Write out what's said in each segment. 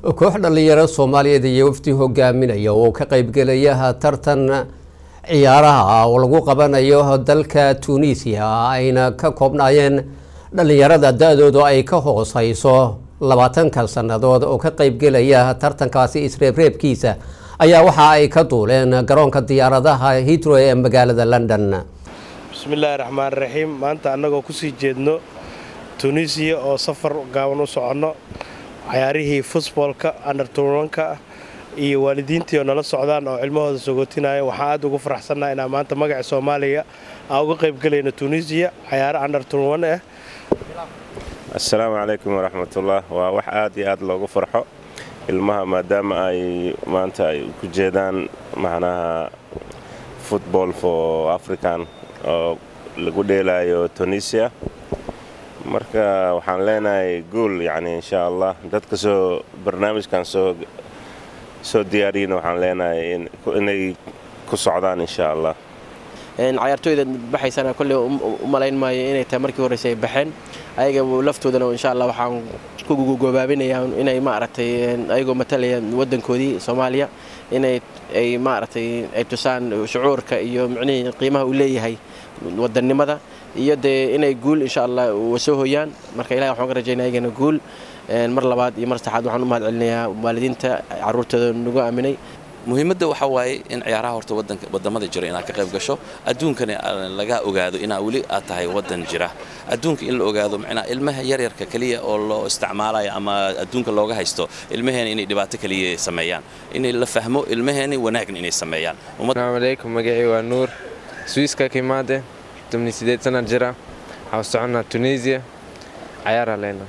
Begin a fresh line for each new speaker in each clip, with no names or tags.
koox dhallinyaro soomaaliyeed iyo wafdi hogaaminaya oo ka qaybgelaya tartan ciyaaraha oo lagu qabanayo dalka tunisiya ayna ka koobnaayeen dhallinyarada da-doodu ay ka hooseyso labaatanka sannadood oo ka qaybgelaya tartankaasi isreebreebkiisa ayaa waxa ay ka duuleen garoonka diyaaradaha hitro ee magaalada london
bismillaahi raxmaan raxiim maanta annagoo kusii jeedno tunisiya oo safar gaaban u soconno cayaarihii futboolka anderturanka iyo waalidiintii oo nala socdaan oo cilmahooda sogootinaya waxaan aad ugu faraxsannaha inaan maanta magaca soomaaliya aan uga qaybgelayno tunisiya cayaaro anderturan ah
assalaamu calaykum waraxmatullah waa wax aad iyo aad loogu farxo ilmaha maadaama ay maanta ay ku jeedaan macnaha football for african oo lagu dheelaayo tunisia marka waxaan leenahay guul yacni insha allah dadka soo barnaamijkan soo soo diyaariyina waxaan leenahay inay ku socdaan insha allah
cayaartooyda baxaysana kolley u malayn maayo inay tahay markii horreyse ay baxeen ayaga laftoodana insha allah waxaan ku gobaabinayaa inay maaragtay ayagoo matalaya waddankoodii soomaaliya inay ay maaragtay ay tusaan shucuurka iyo micnihii qiimaha uu leeyahay wadannimada iyo dee inay guul insha allah soo hoyaan marka ilahi waxaan ka rajaynaya ayagana guul mar labaad iyo mar saxaad waxaan u mahad celinayaa waalidiinta carruurtooda nagu aaminay
muhiimadda waxaa waaye in ciyaaraha horta wadamada jira inaad ka qayb gasho adduunkana laga ogaado inaa weli aad tahay waddan jira adduunka in la ogaado micnaa ilmaha yaryarka keliya oo loo isticmaalayo ama adduunka looga haysto ilmaheena inay dhibaato keliya sameeyaan in la fahmo ilmaheena wanaagna inay sameeyaan
asalaamu calaykum magacii waa nuur swiiska ka imaade tobni sideed sana jira waxaa u soconnaa tunisia cayaara leyna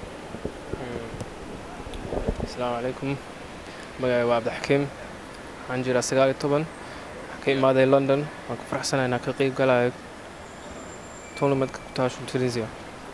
asalaamu calaykum magacii waa cabdixakiim waxaan jiraa sagaal iyo toban waxaan ka imaaday london waan ku faraxsanahay inaan ka qeyb galayo tournamentka kutaashu tunisia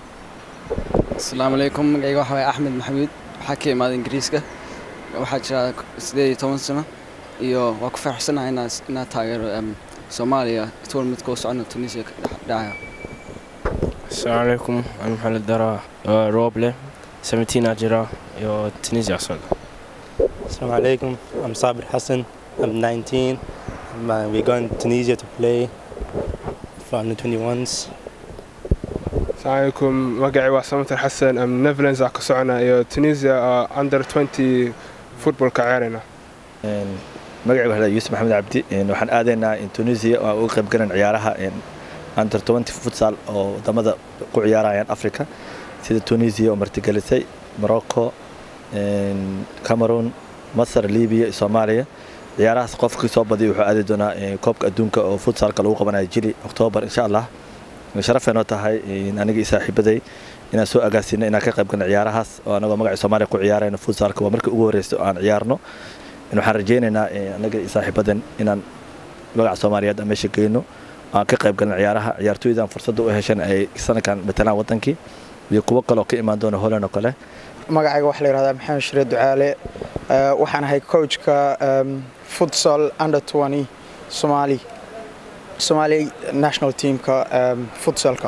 asalaamu calaykum magacayga waxa waye axmed maxamuud waxaa ka imaaday ingiriiska waxaa jiraa sideed iyo toban sano iyo waa ku faraxsanahay inaa taageero soomaaliya tournamentka u socona tunisia dhacaya
asalaamu calaykum aan maxamed dara rooble seventeen aa jira iyo tunisia socda
Assalamu alaikum. I'm Sabir Hassan. I'm 19. I'm, uh, we're going to Tunisia to play for under 21s.
asalaamu calaykum magacii waa samater xasan am netherlands aa ka socona iyo tunisia under 20 footballka ciyaarayna
magacii waxaa yuusuf maxamed cabdi waxaan aadaynaa tunisia oo uga qayb galan ciyaaraha under 20 futsal oo wadamada ku ciyaarayaan africa sida tunisia oo martigelisay morocco cameroon masar libiya iyo soomaaliya ciyaarahaas qofkii soo badiya wuxuu aadi doonaa koobka adduunka oo futsalka lagu qabanayo jili oktoobar insha allah sharafeenoo tahay aniga iyo saaxiibaday inaan soo agaasino inaan ka qayb galno ciyaarahaas oo anagoo magaca soomaaliya ku ciyaarayno futsalka waa markii ugu horreysay oo aan ciyaarno waxaan rajaynaynaa anaga iyo saaxiibadan inaan magaca soomaaliyeed aan meesha geyno aan ka qayb galno ciyaaraha ciyaartooydan fursadda u heshan ay sanadkan matalaan wadankii iyo kuwo kaleoo ka imaan doona holland oo kale
magacayga waxaa la yihahdaa maxamed shire ducaale waxaan ahay coachka futsal under 20 somali somali national teamka futsalka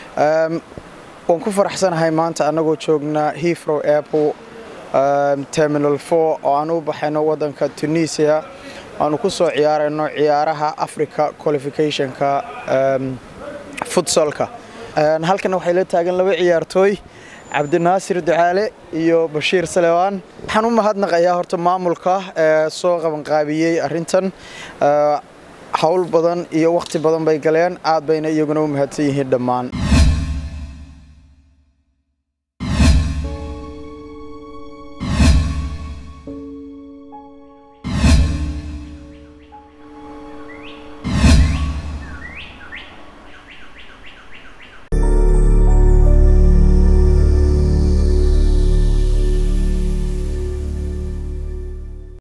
waan ku faraxsanahay maanta annagoo joogna heathrow airport terminal 4 oo aan u baxayno waddanka tunisia aanu ku soo ciyaarayno ciyaaraha africa qualificationka futsalka halkana waxay la taagan laba ciyaartooy cabdinaasir ducaale iyo bashiir salewaan waxaan u mahadnaqayaa horta maamulka ee soo qabanqaabiyey arrintan howl badan iyo wakhti badan bay galeen aad bayna iyaguna u mahadsan yihiin dhammaan